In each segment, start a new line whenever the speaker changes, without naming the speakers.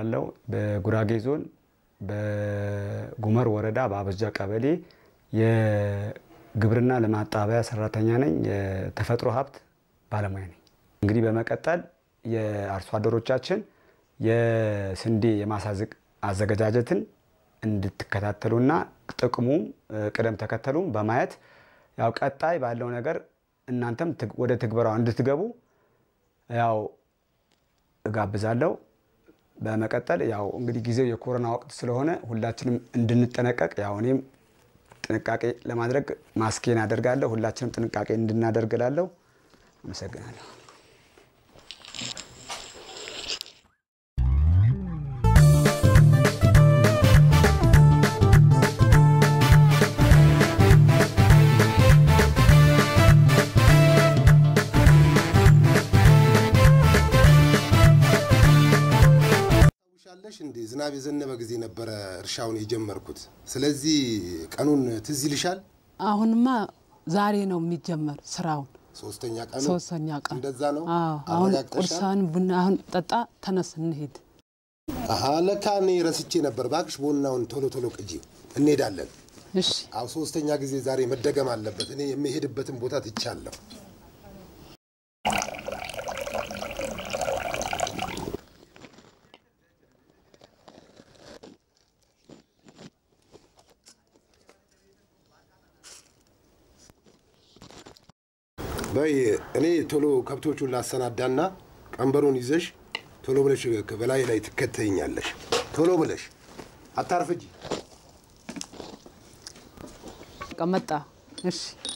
እባላለሁ። በጉራጌ ዞን በጉመር ወረዳ በአበጃ ቀበሌ የግብርና ልማት ጣቢያ ሰራተኛ ነኝ። የተፈጥሮ ሀብት ባለሙያ ነኝ። እንግዲህ በመቀጠል የአርሶ አደሮቻችን የስንዴ የማሳ አዘገጃጀትን እንድትከታተሉና ጥቅሙም ቅደም ተከተሉም በማየት ያው ቀጣይ ባለው ነገር እናንተም ወደ ትግበራው እንድትገቡ ያው እጋብዛለሁ። በመቀጠል ያው እንግዲህ ጊዜው የኮሮና ወቅት ስለሆነ ሁላችንም እንድንጠነቀቅ ያው እኔም ጥንቃቄ ለማድረግ ማስኬን አደርጋለሁ። ሁላችንም ጥንቃቄ እንድናደርግ እላለሁ። አመሰግናለሁ።
ታውሻለሽ እንዴ? ዝናብ የዘነበ ጊዜ ነበረ እርሻውን የጀመርኩት። ስለዚህ ቀኑን ትዝ ይልሻል?
አሁንማ ዛሬ ነው የሚጀመር ስራውን
ሶስተኛ ቀኑ
ሶስተኛ ቀን
እንደዛ ነው።
አዎ፣ አሁን
አረጋግጠሻል?
ቁርሳን ቡና አሁን ጠጣ፣ ተነስ እንሄድ።
አሀ ለካ እኔ ረስቼ ነበር። እባክሽ ቡናውን ቶሎ ቶሎ ቅጂ፣ እንሄዳለን።
እሺ
አዎ ሶስተኛ ጊዜ ዛሬ መደገም አለበት። እኔ የሚሄድበትን ቦታ ትቻለሁ። በይ እኔ ቶሎ ከብቶቹን ላሰናዳና ቀንበሩን ይዘሽ ቶሎ ብለሽ በላይ ላይ ትከተይኛለሽ። ቶሎ ብለሽ አታርፍጂ።
በቃ መጣ። እሺ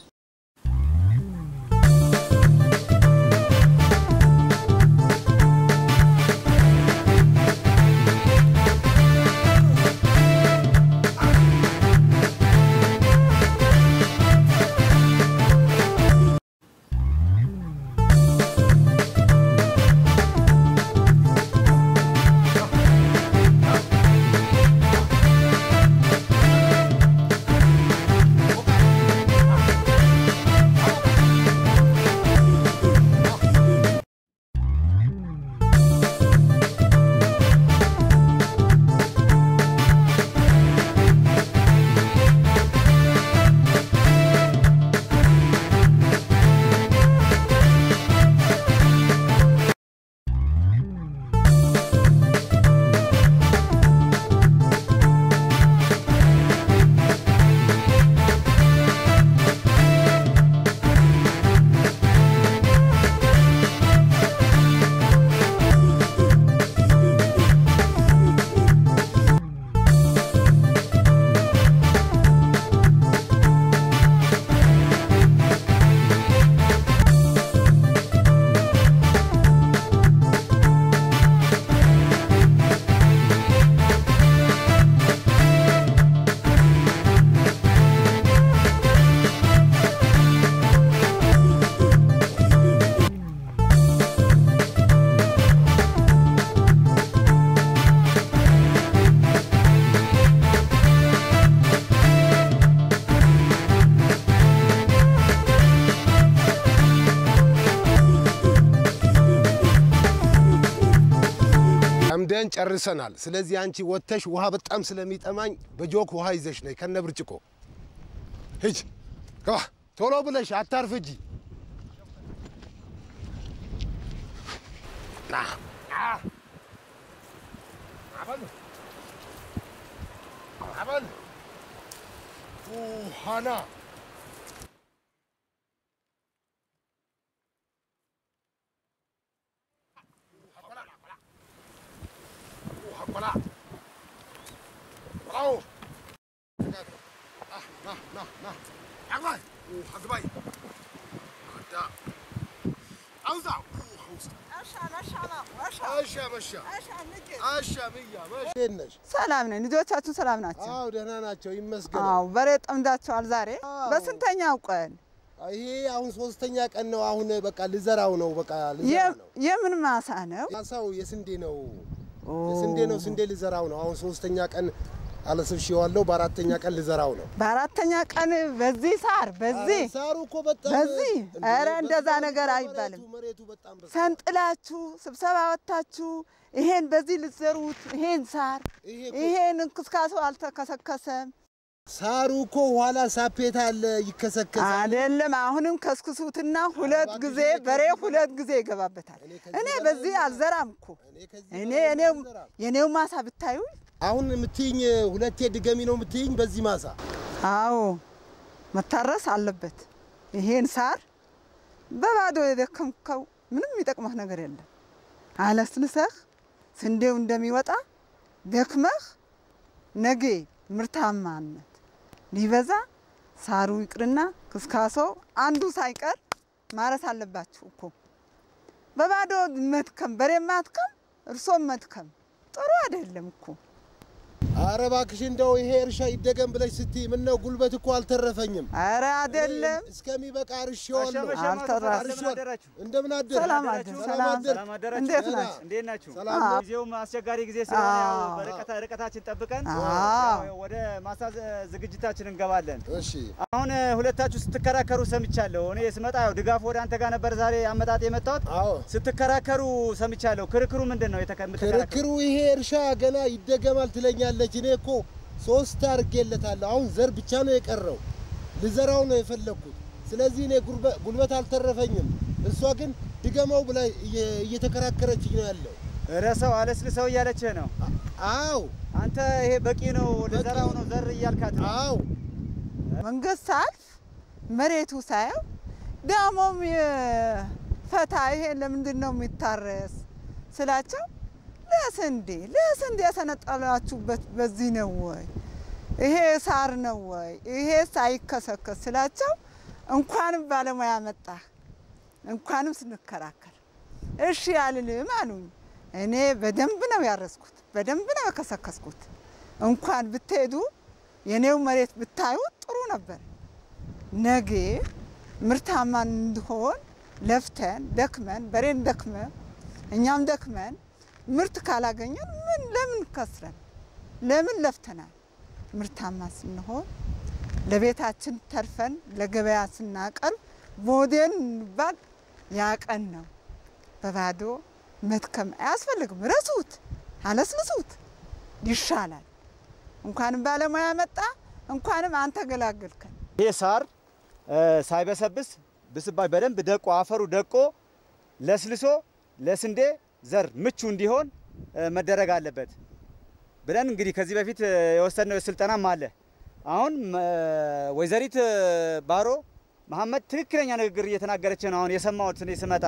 ጠምደን ጨርሰናል። ስለዚህ አንቺ ወጥተሽ ውሃ በጣም ስለሚጠማኝ በጆክ ውሃ ይዘሽ ነይ ከነ ብርጭቆ። ሂጅ ግባ፣ ቶሎ ብለሽ አታርፍጂ። ና ና። አበል አበል ውሃና ቆላ ቆላው ና ና ና አግባይ አግባይ አዳ አውዛ ውስጥ አሻ መሻ አሻ ብያ መሽ ነሽ?
ሰላም ነኝ። ልጆቻችሁ ሰላም ናቸው?
አዎ ደህና ናቸው ይመስገን።
አዎ። በሬ ጠምዳቸዋል ዛሬ በስንተኛው ቀን?
ይሄ አሁን ሶስተኛ ቀን ነው። አሁን በቃ ልዘራው ነው። በቃ ልዘራ
የ-
ነው።
የምን ማሳ ነው?
ማሳው የስንዴ ነው። የስንዴ ነው። ስንዴ ልዘራው ነው። አሁን ሶስተኛ ቀን አለስብሼዋለሁ። በአራተኛ ቀን ልዘራው ነው።
በአራተኛ ቀን በዚህ ሳር በዚህ
ኧረ ሳሩ እኮ በጣም
በዚህ?
እንዴ፣
ኧረ
በጣም
እንደዛ
መሬቱ-
ነገር አይባልም።
መሬቱ በጣም በ-
ሰንጥላችሁ ስብሰባ ወጥታችሁ ይሄን በዚህ ልትዘሩት ይሄን ሳር
ይሄ እኮ-
ይሄን እንክስካሴ አልተከሰከሰም
ሳሩ እኮ ኋላ ሳፔታ አለ ይከሰከሳል።
አይደለም። አሁንም ከስክሱትና ሁለት ጊዜ በሬ ሁለት ጊዜ ይገባበታል።
እኔ ከዚህ
እኔ
በላይ
በዚህ አልዘራም እኮ
እኔ ከዚህ
እኔ
በላይ
እኔው
አልዘራም።
የኔው ማሳ ብታዩ
አሁን የምትይኝ ሁለቴ ድገሚ ነው የምትይኝ በዚህ ማሳ
አዎ መታረስ አለበት። ይሄን ሳር በባዶ የደከምከው ምንም የሚጠቅመህ ነገር የለም። አለስልሰህ ስንዴው እንደሚወጣ ደክመህ ነገ ምርታማነት ሊበዛ ሳሩ ይቅርና ክስካሶው አንዱ ሳይቀር ማረስ አለባችሁ እኮ። በባዶ መድከም፣ በሬ ማድከም፣ እርሶም መድከም ጥሩ አይደለም እኮ።
አረ እባክሽ እንደው ይሄ እርሻ ይደገም ብለሽ ስትይ ምነው ጉልበት እኮ አልተረፈኝም።
ኧረ አይደለም
እስከሚበቃ እርሼዋለሁ።
አልተረፈ
እንደምን አደር
ሰላም አደር ሰላም
አደር
ሰላም አደራችሁ።
እንዴት
ደህና።
ናችሁ?
እንዴት ናችሁ?
ሰላም
ነው።
ጊዜውም አስቸጋሪ ጊዜ ስለሆነ ያው
አዎ።
በርቀታ ርቀታችን ጠብቀን
አዎ።
ያው ወደ ማሳ ዝ- ዝግጅታችን እንገባለን።
እሺ
አሁን እ, ሁለታችሁ ስትከራከሩ ሰምቻለሁ። እኔ ስመጣ ያው ድጋፍ ወደ አንተ ጋር ነበር ዛሬ አመጣጥ የመጣሁት።
አዎ
ስትከራከሩ ሰምቻለሁ። ክርክሩ ምንድን ነው? የተከ- የምትከራከሩ?
ክርክሩ ይሄ እርሻ ገና ይደገማል ትለኛለች። እኔ እኮ ሶስት አድርጌለታለሁ። አሁን ዘር ብቻ ነው የቀረው። ልዘራው ነው የፈለግኩት። ስለዚህ እኔ ጉልበ- ጉልበት አልተረፈኝም። እሷ ግን ድገመው ብላ እየ- እየተከራከረችኝ ነው ያለው።
ረሰው አለስልሰው እያለችህ ነው።
አዎ
አንተ ይሄ በቂ ነው ልዘራው ነው ዘር እያልካት ነው።
አዎ
መንገድ ሳልፍ መሬቱ ሳየው ደግሞም ፈታ ይሄ ለምንድን ነው የሚታረስ ስላቸው ለስንዴ ለስንዴ የሰነጠላችሁበት በዚህ ነው ወይ ይሄ ሳር ነው ወይ ይሄ ሳይከሰከስ ስላቸው እንኳንም ባለሙያ መጣ እንኳንም ስንከራከር እሺ አልልም አሉኝ። እኔ በደንብ ነው ያረስኩት፣ በደንብ ነው የከሰከስኩት። እንኳን ብትሄዱ የኔው መሬት ብታዩ ጥሩ ነበር። ነገ ምርታማ እንድሆን ለፍተን ደክመን በሬን ደክመን እኛም ደክመን ምርት ካላገኘን ምን ለምን ከስረን ለምን ለፍተናል? ምርታማ ስንሆን ለቤታችን ተርፈን ለገበያ ስናቀርብ ሞዴል እንባል ያቀን ነው። በባዶ መድከም አያስፈልግም። ረሱት፣ አለስልሱት ይሻላል። እንኳንም ባለሙያ መጣ፣ እንኳንም አንተ ገላገልከን።
ይሄ ሳር እ፣ ሳይበሰብስ ብስባሽ በደንብ ደቆ አፈሩ ደቆ ለስልሶ ለስንዴ ዘር ምቹ እንዲሆን እ፣ መደረግ አለበት ብለን እንግዲህ ከዚህ በፊት እ፣ የወሰድነው ስልጠናም አለ። አሁን እ፣ ወይዘሪት እ፣ ባሮ መሐመድ ትክክለኛ ንግግር እየተናገረች ነው። አሁን የሰማሁት እኔ ስመጣ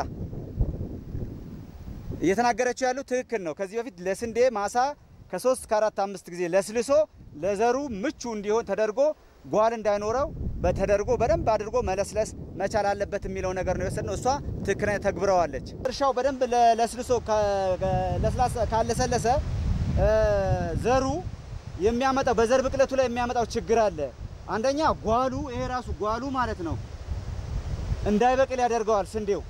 እየተናገረችው ያለው ትክክል ነው። ከዚህ በፊት ለስንዴ ማሳ ከሶስት ከአራት አምስት ጊዜ ለስልሶ ለዘሩ ምቹ እንዲሆን ተደርጎ ጓል እንዳይኖረው በተደርጎ በደንብ አድርጎ መለስለስ መቻል አለበት የሚለው ነገር ነው የወሰድነው። እሷ ትክክለኛ ተግብረዋለች። እርሻው በደንብ ለ- ለስልሶ ከ- ከ- ለስላሳ- ካለሰለሰ እ፣ ዘሩ የሚያመጣው በዘር ብቅለቱ ላይ የሚያመጣው ችግር አለ። አንደኛ ጓሉ ይሄ ራሱ ጓሉ ማለት ነው እንዳይበቅል ያደርገዋል ስንዴው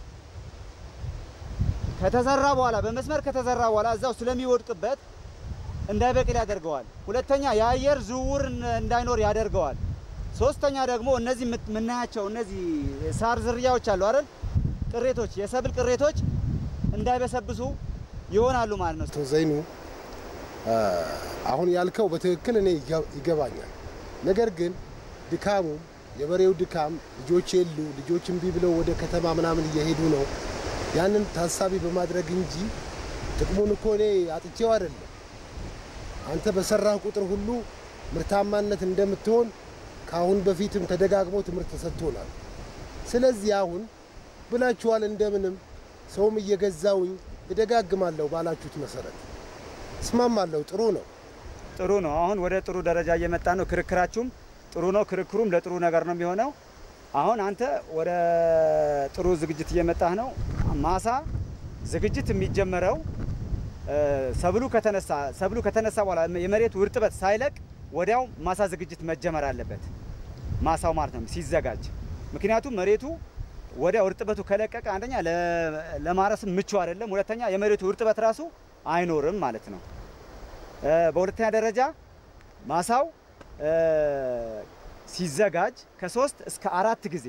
ከተዘራ በኋላ በመስመር ከተዘራ በኋላ እዛው ስለሚወድቅበት እንዳይበቅል ያደርገዋል። ሁለተኛ የአየር ዝውውር እን- እንዳይኖር ያደርገዋል። ሶስተኛ ደግሞ እነዚህ የምት- የምናያቸው እነዚህ ሳር ዝርያዎች አሉ አይደል? ቅሬቶች፣ የሰብል ቅሬቶች እንዳይበሰብሱ ይሆናሉ ማለት ነው።
አቶ ዘይኑ አ፣ አሁን ያልከው በትክክል እኔ ይገ- ይገባኛል። ነገር ግን ድካሙ የበሬው ድካም ልጆች የሉ ልጆች እምቢ ብለው ወደ ከተማ ምናምን እየሄዱ ነው። ያንን ታሳቢ በማድረግ እንጂ ጥቅሙን እኮ እኔ አጥቼው አይደለም። አንተ በሰራህ ቁጥር ሁሉ ምርታማነት እንደምትሆን ከአሁን በፊትም ተደጋግሞ ትምህርት ተሰጥቶናል። ስለዚህ አሁን ብላችኋል፣ እንደምንም ሰውም እየገዛውኝ እደጋግማለሁ ባላችሁት መሰረት እስማማለሁ። ጥሩ ነው።
ጥሩ ነው። አሁን ወደ ጥሩ ደረጃ እየመጣ ነው። ክርክራችሁም ጥሩ ነው። ክርክሩም ለጥሩ ነገር ነው የሚሆነው። አሁን አንተ ወደ ጥሩ ዝግጅት እየመጣህ ነው። ማሳ ዝግጅት የሚጀመረው እ፣ ሰብሉ ከተነሳ ሰብሉ ከተነሳ በኋላ የመሬቱ እርጥበት ሳይለቅ ወዲያው ማሳ ዝግጅት መጀመር አለበት። ማሳው ማለት ነው ሲዘጋጅ። ምክንያቱም መሬቱ ወዲያው እርጥበቱ ከለቀቀ አንደኛ ለ- ለማረስም ምቹ አይደለም፣ ሁለተኛ የመሬቱ እርጥበት ራሱ አይኖርም ማለት ነው። እ፣ በሁለተኛ ደረጃ ማሳው እ፣ ሲዘጋጅ ከሶስት እስከ አራት ጊዜ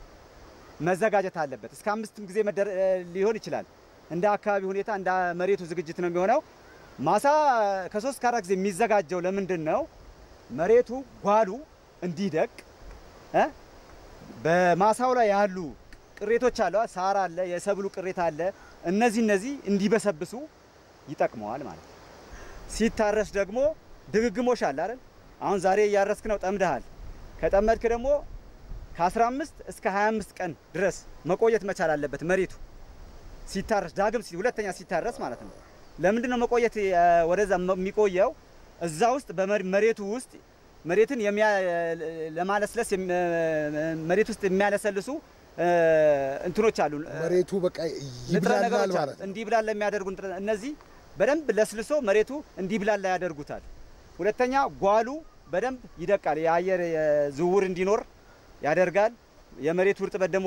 መዘጋጀት አለበት። እስከ አምስትም ጊዜ መደረ- እ፣ ሊሆን ይችላል። እንደ አካባቢ ሁኔታ እንደ መሬቱ ዝግጅት ነው የሚሆነው። ማሳ ከሶስት እስከ አራት ጊዜ የሚዘጋጀው ለምንድን ነው? መሬቱ ጓሉ እንዲደቅ እ? በማሳው ላይ ያሉ ቅሬቶች አለ፣ ሳር አለ፣ የሰብሉ ቅሬታ አለ። እነዚህ እነዚህ እንዲበሰብሱ ይጠቅመዋል ማለት ነው። ሲታረስ ደግሞ ድግግሞሽ አለ አይደል? አሁን ዛሬ እያረስክ ነው፣ ጠምደሃል። ከጠመድክ ደግሞ ከ15 እስከ 25 ቀን ድረስ መቆየት መቻል አለበት መሬቱ ሲታረስ ዳግም ሲ- ሁለተኛ ሲታረስ ማለት ነው። ለምንድን ነው መቆየት እ፣ ወደዛ መ- የሚቆየው? እዛ ውስጥ በመሬቱ ውስጥ መሬትን የሚያ ለማለስለስ የሚ- መሬት ውስጥ የሚያለሰልሱ እ፣ እንትኖች አሉ እ፣
መሬቱ በቃ
ንጥረ
ይብላላል
ነገሮች አሉ።
ማለት ነው።
እንዲብላላ የሚያደርጉ ንጥረ- እነዚህ በደንብ ለስልሶ መሬቱ እንዲብላላ ያደርጉታል። ሁለተኛ ጓሉ በደንብ ይደቃል። የአየር የ- ዝውውር እንዲኖር ያደርጋል። የመሬቱ እርጥበት ደግሞ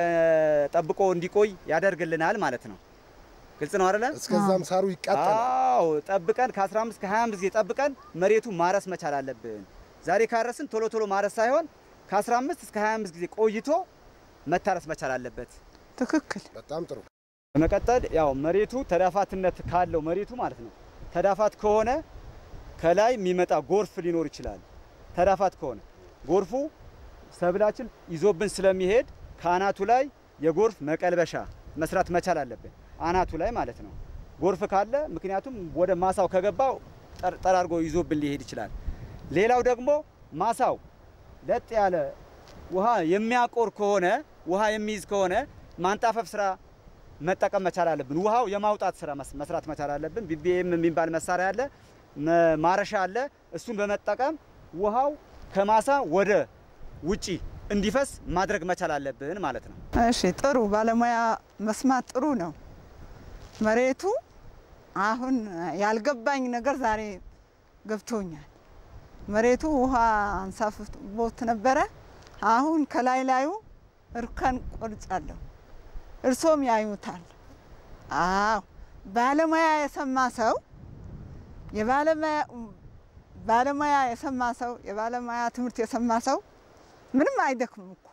እንዲጠብቆ እንዲቆይ ያደርግልናል ማለት ነው። ግልጽ ነው አይደለ?
እስከዛም ሳሩ ይቃጠላል።
አዎ ጠብቀን ከ15 ከ25 ጊዜ ጠብቀን መሬቱ ማረስ መቻል አለብን። ዛሬ ካረስን ቶሎ ቶሎ ማረስ ሳይሆን ከ15 እስከ 25 ጊዜ ቆይቶ መታረስ መቻል አለበት።
ትክክል።
በጣም ጥሩ።
በመቀጠል ያው መሬቱ ተዳፋትነት ካለው መሬቱ ማለት ነው። ተዳፋት ከሆነ ከላይ የሚመጣ ጎርፍ ሊኖር ይችላል። ተዳፋት ከሆነ ጎርፉ ሰብላችን ይዞብን ስለሚሄድ ከአናቱ ላይ የጎርፍ መቀልበሻ መስራት መቻል አለብን። አናቱ ላይ ማለት ነው። ጎርፍ ካለ ምክንያቱም ወደ ማሳው ከገባው ጠር- ጠራርጎ ይዞብን ሊሄድ ይችላል። ሌላው ደግሞ ማሳው ለጥ ያለ ውሃ የሚያቆር ከሆነ ውሃ የሚይዝ ከሆነ ማንጣፈፍ ስራ መጠቀም መቻል አለብን። ውሃው የማውጣት ስራ መስ- መስራት መቻል አለብን። ቢቢኤም የሚባል መሳሪያ አለ፣ መ- ማረሻ አለ። እሱን በመጠቀም ውሃው ከማሳ ወደ ውጪ እንዲፈስ ማድረግ መቻል አለብን ማለት ነው።
እሺ ጥሩ ባለሙያ መስማት ጥሩ ነው። መሬቱ አሁን ያልገባኝ ነገር ዛሬ ገብቶኛል። መሬቱ ውሃ አንሳፍቦት ነበረ። አሁን ከላይ ላዩ እርከን ቆርጫለሁ። እርሶም ያዩታል። አዎ ባለሙያ የሰማ ሰው የባለሙያ ባለሙያ የሰማ ሰው የባለሙያ ትምህርት የሰማ ሰው ምንም አይደክምም እኮ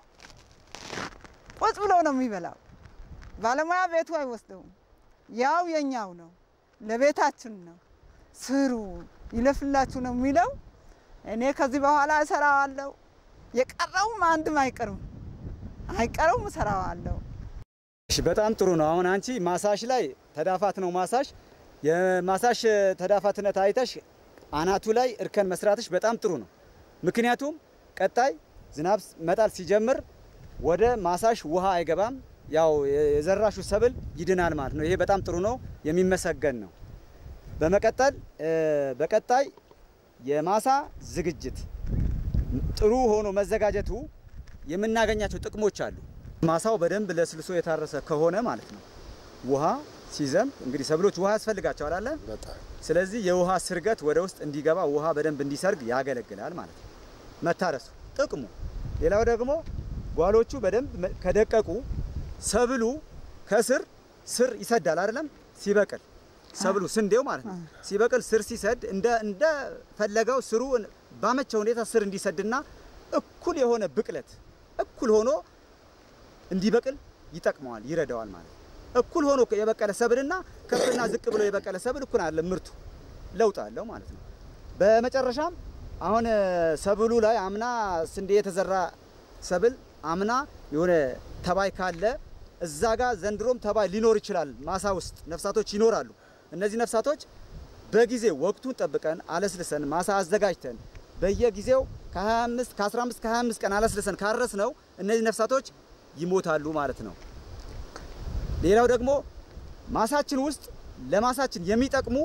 ቁጭ ብሎ ነው የሚበላው። ባለሙያ ቤቱ አይወስደውም። ያው የኛው ነው፣ ለቤታችን ነው። ስሩ ይለፍላችሁ ነው የሚለው። እኔ ከዚህ በኋላ እሰራዋለሁ። የቀረውም አንድም አይቀርም አይቀረውም፣ እሰራዋለሁ።
እሺ በጣም ጥሩ ነው። አሁን አንቺ ማሳሽ ላይ ተዳፋት ነው ማሳሽ የማሳሽ ተዳፋትነት አይተሽ አናቱ ላይ እርከን መስራትሽ በጣም ጥሩ ነው። ምክንያቱም ቀጣይ ዝናብ መጣል ሲጀምር ወደ ማሳሽ ውሃ አይገባም። ያው የዘራሹ ሰብል ይድናል ማለት ነው። ይሄ በጣም ጥሩ ነው፣ የሚመሰገን ነው። በመቀጠል እ፣ በቀጣይ የማሳ ዝግጅት ጥሩ ሆኖ መዘጋጀቱ የምናገኛቸው ጥቅሞች አሉ። ማሳው በደንብ ለስልሶ የታረሰ ከሆነ ማለት ነው ውሃ ሲዘንብ እንግዲህ ሰብሎች ውሃ ያስፈልጋቸዋል አለ።
በጣም
ስለዚህ የውሃ ስርገት ወደ ውስጥ እንዲገባ ውሃ በደንብ እንዲሰርግ ያገለግላል ማለት ነው መታረሱ ጥቅሙ። ሌላው ደግሞ ጓሎቹ በደንብ መ- ከደቀቁ ሰብሉ ከስር ስር ይሰዳል አይደለም ሲበቅል ሰብሉ ስንዴው ማለት ነው ሲበቅል ስር ሲሰድ እንደ እንደ ፈለገው ስሩ ባመቸ ሁኔታ ስር እንዲሰድና እኩል የሆነ ብቅለት እኩል ሆኖ እንዲበቅል ይጠቅመዋል፣ ይረዳዋል ማለት ነው። እኩል ሆኖ የበቀለ ሰብልና ከፍና ዝቅ ብሎ የበቀለ ሰብል እኩል አለ ምርቱ ለውጥ አለው ማለት ነው። በመጨረሻም አሁን እ፣ ሰብሉ ላይ አምና ስንዴ የተዘራ ሰብል አምና የሆነ ተባይ ካለ እዛ ጋር ዘንድሮም ተባይ ሊኖር ይችላል። ማሳ ውስጥ ነፍሳቶች ይኖራሉ። እነዚህ ነፍሳቶች በጊዜ ወቅቱን ጠብቀን አለስልሰን ማሳ አዘጋጅተን በየጊዜው ከ25 ከ15 ከ25 ቀን አለስልሰን ካረስ ነው እነዚህ ነፍሳቶች ይሞታሉ ማለት ነው። ሌላው ደግሞ ማሳችን ውስጥ ለማሳችን የሚጠቅሙ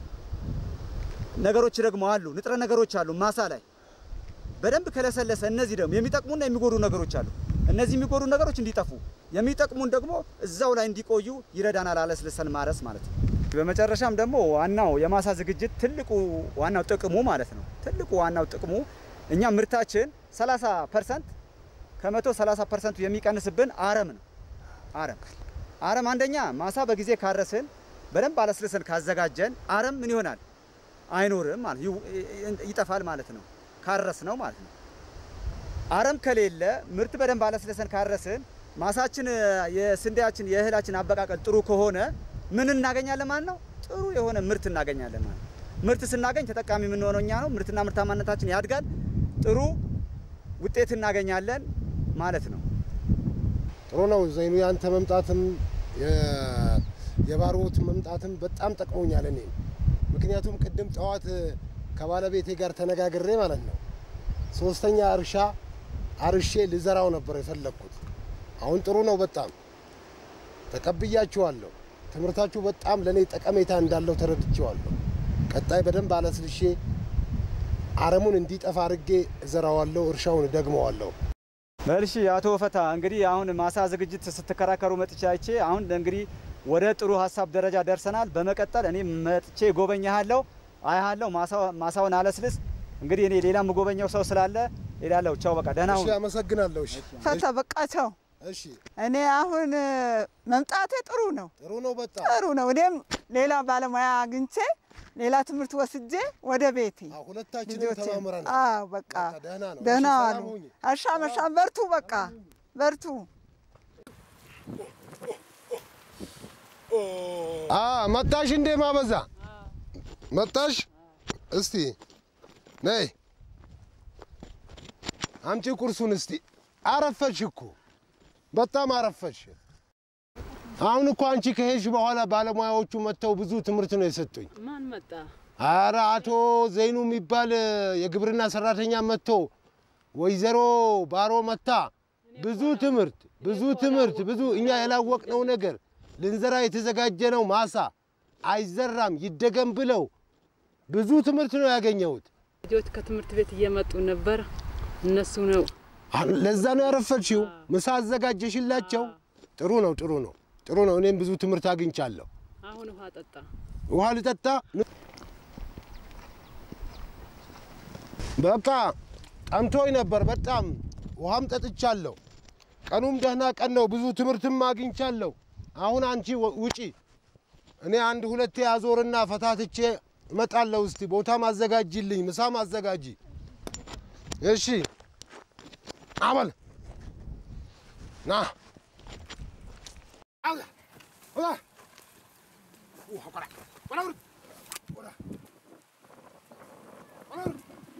ነገሮች ደግሞ አሉ፣ ንጥረ ነገሮች አሉ ማሳ ላይ በደንብ ከለሰለሰ። እነዚህ ደግሞ የሚጠቅሙና የሚጎዱ ነገሮች አሉ። እነዚህ የሚጎዱ ነገሮች እንዲጠፉ፣ የሚጠቅሙን ደግሞ እዛው ላይ እንዲቆዩ ይረዳናል፣ አለስልሰን ማረስ ማለት ነው። በመጨረሻም ደግሞ ዋናው የማሳ ዝግጅት ትልቁ ዋናው ጥቅሙ ማለት ነው። ትልቁ ዋናው ጥቅሙ እኛ ምርታችን 30 ፐርሰንት ከመቶ 30 ፐርሰንቱ የሚቀንስብን አረም ነው። አረም አረም አንደኛ ማሳ በጊዜ ካረስን በደንብ አለስልሰን ካዘጋጀን አረም ምን ይሆናል? አይኖርም ማለት ይው- ይጠፋል ማለት ነው። ካረስ ነው ማለት ነው። አረም ከሌለ ምርት በደንብ አለስለሰን ካረስን ማሳችን የስንዴያችን የእህላችን አበቃቀል ጥሩ ከሆነ ምን እናገኛለን ማለት ነው? ጥሩ የሆነ ምርት እናገኛለን ማለት ነው። ምርት ስናገኝ ተጠቃሚ የምንሆነው እኛ ነው። ምርትና ምርታማነታችን ያድጋል። ጥሩ ውጤት እናገኛለን ማለት ነው።
ጥሩ ነው ዘይኑ፣ ያንተ መምጣትም የ- የባሮት መምጣትም በጣም ጠቅሞኛል እኔ ምክንያቱም ቅድም ጠዋት ከባለቤቴ ጋር ተነጋግሬ ማለት ነው ሶስተኛ እርሻ አርሼ ልዘራው ነበር የፈለግኩት። አሁን ጥሩ ነው፣ በጣም ተቀብያችኋለሁ። ትምህርታችሁ በጣም ለእኔ ጠቀሜታ እንዳለው ተረድቼዋለሁ። ቀጣይ በደንብ አለስልሼ አረሙን እንዲጠፋ አድርጌ እዘራዋለሁ፣ እርሻውን ደግመዋለሁ።
መልሺ አቶ ፈታ እንግዲህ አሁን ማሳ ዝግጅት ስትከራከሩ መጥቼ አይቼ አሁን እንግዲህ ወደ ጥሩ ሀሳብ ደረጃ ደርሰናል። በመቀጠል እኔ መጥቼ ጎበኛሃለሁ፣ አያሃለሁ። ማሳውን አለስልስ። እንግዲህ እኔ ሌላ የምጎበኘው ሰው ስላለ ሄዳለሁ። ቻው፣ በቃ ደህና
እሺ፣
ሁን።
አመሰግናለሁ። እሺ፣
ፈታ በቃቸው።
እሺ፣
እኔ አሁን መምጣቴ ጥሩ ነው
ጥሩ ነው፣ በጣም
ጥሩ ነው። እኔም ሌላ ባለሙያ አግኝቼ ሌላ ትምህርት ወስጄ ወደ ቤቴ
አዎ፣ ሁለታችንም
ልጆቼን
ተማምረናል።
አዎ፣ በቃ
በቃ ደህና ነው።
ደህና
እሺ፣
ዋሉ።
ሰላም ሁኚ።
አሻም አሻም፣ በርቱ፣ በቃ በርቱ።
አ መጣሽ እንዴ ማበዛ መጣሽ? እስቲ ነይ አምጪ ቁርሱን እስቲ። አረፈሽ እኮ በጣም አረፈሽ። አሁን እኮ አንቺ ከሄድሽ በኋላ ባለሙያዎቹ መጥተው ብዙ ትምህርት ነው የሰጡኝ።
ማን መጣ?
አረ አቶ ዘይኑ የሚባል የግብርና ሰራተኛ መጥቶ ወይዘሮ ባሮ መታ ብዙ ትምህርት ብዙ ትምህርት ብዙ እኛ ያላወቅነው ነገር ልንዘራ የተዘጋጀነው ማሳ አይዘራም ይደገም ብለው ብዙ ትምህርት ነው ያገኘሁት።
ልጆች ከትምህርት ቤት እየመጡ ነበር። እነሱ ነው
አሁን ለዛ ነው ያረፈችው። ምሳ አዘጋጀሽላቸው? ጥሩ ነው ጥሩ ነው ጥሩ ነው። እኔም ብዙ ትምህርት አግኝቻለሁ።
አሁን ውሃ ጠጣ።
ውሃ ልጠጣ። በቃ ጠምቶኝ ነበር በጣም ውሃም ጠጥቻለሁ። ቀኑም ደህና ቀን ነው። ብዙ ትምህርትም አግኝቻለሁ። አሁን አንቺ ወ- ውጪ፣ እኔ አንድ ሁለቴ አዞርና ፈታትቼ እመጣለሁ። እስቲ ቦታም አዘጋጅልኝ፣ ምሳም አዘጋጂ። እሺ አበል ና አውላ አውላ ውሃ ቆራ ቆራ ውርድ ቆራ ቆራ ውርድ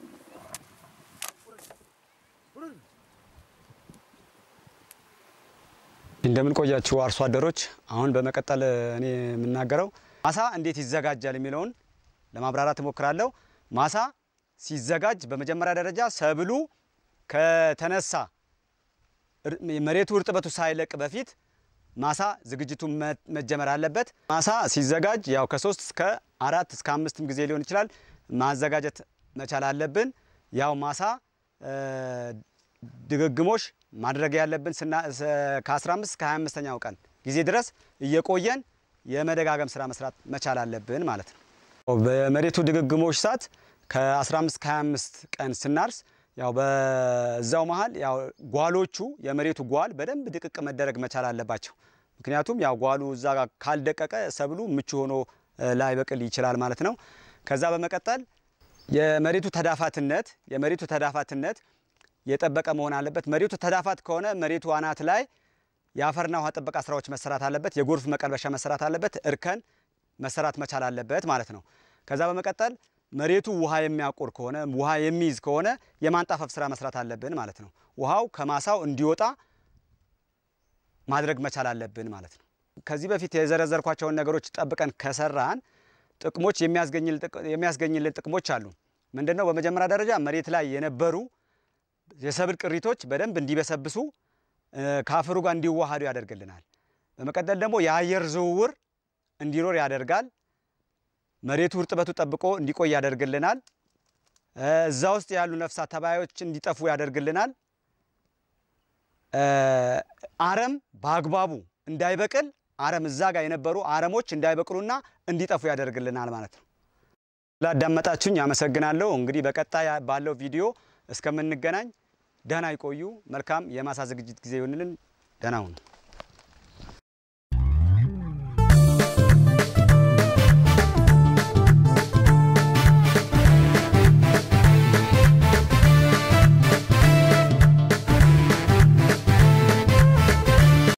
እንደምን ቆያችሁ አርሶ አደሮች። አሁን በመቀጠል እኔ የምናገረው ማሳ እንዴት ይዘጋጃል የሚለውን ለማብራራት እሞክራለሁ። ማሳ ሲዘጋጅ በመጀመሪያ ደረጃ ሰብሉ ከተነሳ እር- መሬቱ እርጥበቱ ሳይለቅ በፊት ማሳ ዝግጅቱ መ- መጀመር አለበት። ማሳ ሲዘጋጅ ያው ከሶስት እስከ አራት እስከ አምስትም ጊዜ ሊሆን ይችላል ማዘጋጀት መቻል አለብን። ያው ማሳ እ፣ ድግግሞሽ ማድረግ ያለብን ስና- ስ- ከ15 እስከ 25ኛው ቀን ጊዜ ድረስ እየቆየን የመደጋገም ስራ መስራት መቻል አለብን ማለት ነው። በመሬቱ ድግግሞሽ ሰዓት ከ15 እስከ 25 ቀን ስናርስ ያው በዛው መሀል ያው ጓሎቹ የመሬቱ ጓል በደንብ ድቅቅ መደረግ መቻል አለባቸው። ምክንያቱም ያው ጓሉ እዛ ጋር ካልደቀቀ ሰብሉ ምቹ ሆኖ እ፣ ላይበቅል ይችላል ማለት ነው። ከዛ በመቀጠል የመሬቱ ተዳፋትነት የመሬቱ ተዳፋትነት የጠበቀ መሆን አለበት። መሬቱ ተዳፋት ከሆነ መሬቱ አናት ላይ የአፈርና ውሃ ጥበቃ ስራዎች መሰራት አለበት። የጎርፍ መቀልበሻ መሰራት አለበት። እርከን መሰራት መቻል አለበት ማለት ነው። ከዛ በመቀጠል መሬቱ ውሃ የሚያቆር ከሆነ ውሃ የሚይዝ ከሆነ የማንጣፈፍ ስራ መስራት አለብን ማለት ነው። ውሃው ከማሳው እንዲወጣ ማድረግ መቻል አለብን ማለት ነው። ከዚህ በፊት የዘረዘርኳቸውን ነገሮች ጠብቀን ከሰራን ጥቅሞች የሚያስገኝል- የሚያስገኝልን ጥቅሞች አሉ። ምንድነው? በመጀመሪያ ደረጃ መሬት ላይ የነበሩ የሰብል ቅሪቶች በደንብ እንዲበሰብሱ እ፣ ከአፈሩ ጋር እንዲዋሃዱ ያደርግልናል። በመቀጠል ደግሞ የአየር ዝውውር እንዲኖር ያደርጋል። መሬቱ እርጥበቱ ጠብቆ እንዲቆይ ያደርግልናል። እ፣ እዛ ውስጥ ያሉ ነፍሳት ተባዮች እንዲጠፉ ያደርግልናል። እ፣ አረም በአግባቡ እንዳይበቅል አረም እዛ ጋር የነበሩ አረሞች እንዳይበቅሉና እንዲጠፉ ያደርግልናል ማለት ነው። ስላዳመጣችሁኝ አመሰግናለሁ። እንግዲህ በቀጣይ ባለው ቪዲዮ እስከምንገናኝ ደህና ይቆዩ። መልካም የማሳ ዝግጅት ጊዜ ይሆንልን። ደህና ሁኑ።